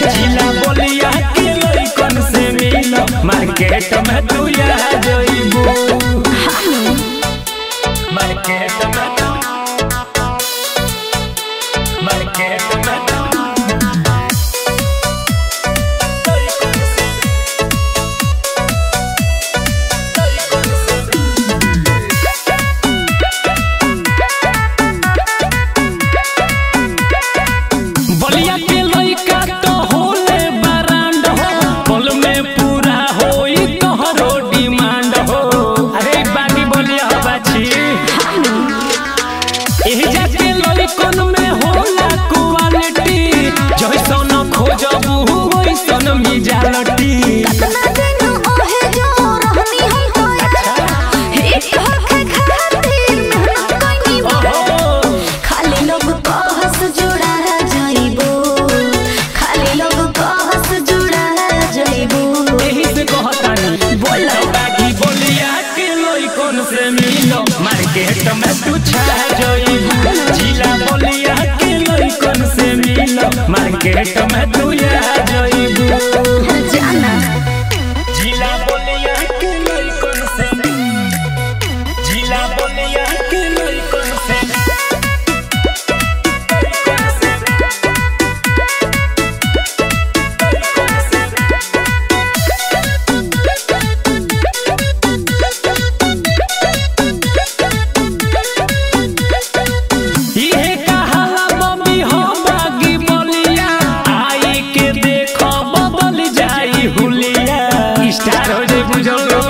जिला बोलिया के लइकन से मिलो मार्केट में तू या जइबू मार्केट में तू मार्केट में तू बलिया के लइका तो होले बरांड हो पल में पूरा होई तोहरो डिमांड हो अरे बानी बलिया हो बाछी एही जाके लइकन में होला क्वालिटी जइसन खोजबू वइसन मिजालटी कतना दिन ओहे जो रहनी हम तोरा हिट होखे खातिर मेहनत कइनी ओहो खाली लोग कहस जुड़ा जाइबो खाली लोग कहस जुड़ा जाइबो एही से कहतानी बोला बागी बोलिया के लइकन से मिलो मार्केट में तू छा जइबू जिला बोलिया के लइकन से मिलो मार्केट में तू या जइबू जाना जिला बोलिया के लइकन से जिला बोलिया के लइकन से लइकन से लइकन से इहे कहाला मम्मी हो बागी बोलिया आई के देखो बदल जाई हुलिया स्टार हो जाई बुझलो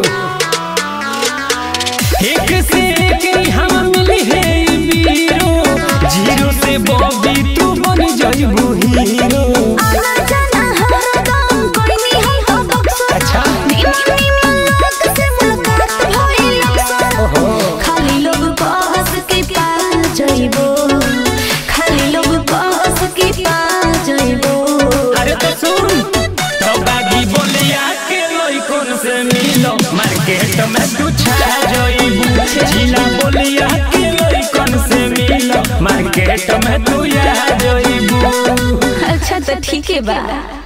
एक से एक ही हम मिली है बीरो जीरो से बॉबी तू बन जाइबू हीरो आना जाना हरदम कोइनी हम तो बक्सर अच्छा निम निम लोग से मुलाकात भइल अक्सर खाली लोग कहस के पा जाइबो खाली लोग कहस के पा जाइबो अरे तो सुन तो बागी बोलिया के लइकन से मिलो मार्केट में तू छा जइबू जिला बोलिया के लइकन से मिलो मार्केट में तू या जइबू अच्छा तो ठीक है बा